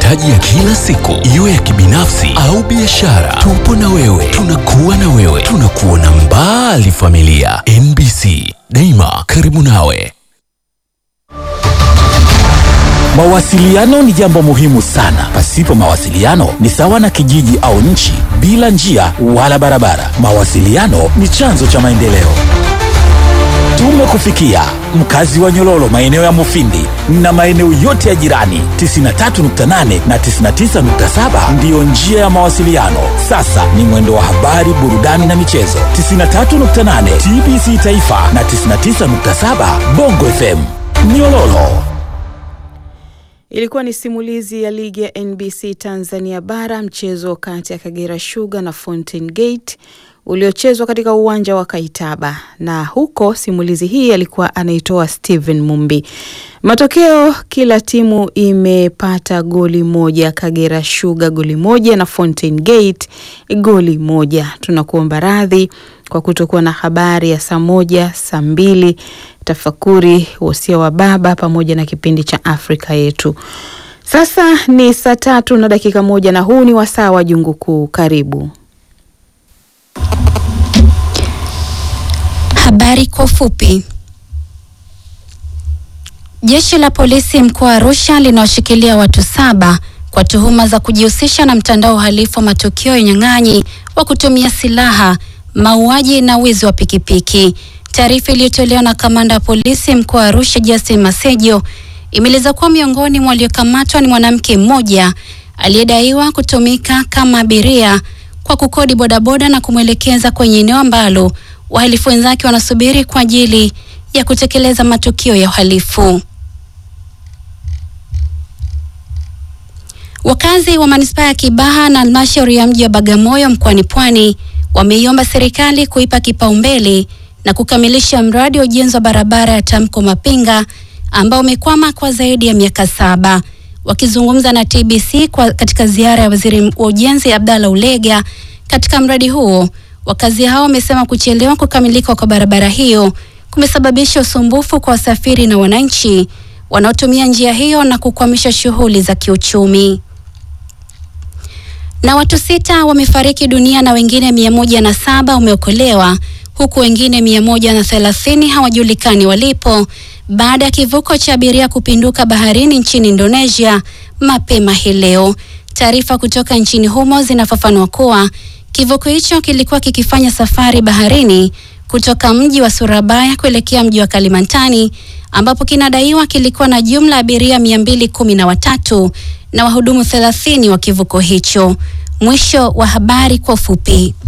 mahitaji ya kila siku, iwe ya kibinafsi au biashara, tupo na wewe, tunakuwa na wewe, tunakuona mbali. Familia NBC, daima karibu nawe. Mawasiliano ni jambo muhimu sana. Pasipo mawasiliano ni sawa na kijiji au nchi bila njia wala barabara. Mawasiliano ni chanzo cha maendeleo. Tumekufikia mkazi wa Nyololo, maeneo ya Mufindi na maeneo yote ya jirani. 93.8 na 99.7 ndiyo njia ya mawasiliano. Sasa ni mwendo wa habari, burudani na michezo. 93.8 TBC Taifa na 99.7 Bongo FM Nyololo. Ilikuwa ni simulizi ya ligi ya NBC Tanzania Bara, mchezo kati ya Kagera Sugar na Fountain Gate uliochezwa katika uwanja wa Kaitaba, na huko simulizi hii alikuwa anaitoa Steven Mumbi. Matokeo, kila timu imepata goli moja, Kagera Sugar goli moja na Fountain Gate goli moja. Tunakuomba radhi kwa kutokuwa na habari ya saa moja, saa mbili, tafakuri, wosia wa baba pamoja na kipindi cha Afrika yetu. Sasa ni saa tatu na dakika moja na huu ni wasaa wa Jungu Kuu. Karibu. Habari kwa ufupi. Jeshi la polisi mkoa wa Arusha linawashikilia watu saba kwa tuhuma za kujihusisha na mtandao uhalifu wa matukio ya unyang'anyi wa kutumia silaha, mauaji na wizi wa pikipiki. Taarifa iliyotolewa na kamanda wa polisi mkoa wa Arusha Justin Masejo imeeleza kuwa miongoni mwa waliokamatwa ni mwanamke mmoja aliyedaiwa kutumika kama abiria kwa kukodi bodaboda na kumwelekeza kwenye eneo ambalo wahalifu wenzake wanasubiri kwa ajili ya kutekeleza matukio ya uhalifu. Wakazi wa manispaa ya Kibaha na halmashauri ya mji wa Bagamoyo mkoani Pwani wameiomba serikali kuipa kipaumbele na kukamilisha mradi wa ujenzi wa barabara ya Tamko Mapinga ambao umekwama kwa zaidi ya miaka saba. Wakizungumza na TBC kwa katika ziara ya waziri wa ujenzi Abdalla Ulega katika mradi huo, wakazi hao wamesema kuchelewa kukamilika kwa barabara hiyo kumesababisha usumbufu kwa wasafiri na wananchi wanaotumia njia hiyo na kukwamisha shughuli za kiuchumi. Na watu sita wamefariki dunia na wengine mia moja na saba wameokolewa huku wengine mia moja na thelathini hawajulikani walipo baada ya kivuko cha abiria kupinduka baharini nchini Indonesia mapema hii leo. Taarifa kutoka nchini humo zinafafanua kuwa kivuko hicho kilikuwa kikifanya safari baharini kutoka mji wa Surabaya kuelekea mji wa Kalimantan ambapo kinadaiwa kilikuwa na jumla ya abiria mia mbili kumi na watatu na wahudumu thelathini wa kivuko hicho. Mwisho wa habari kwa ufupi.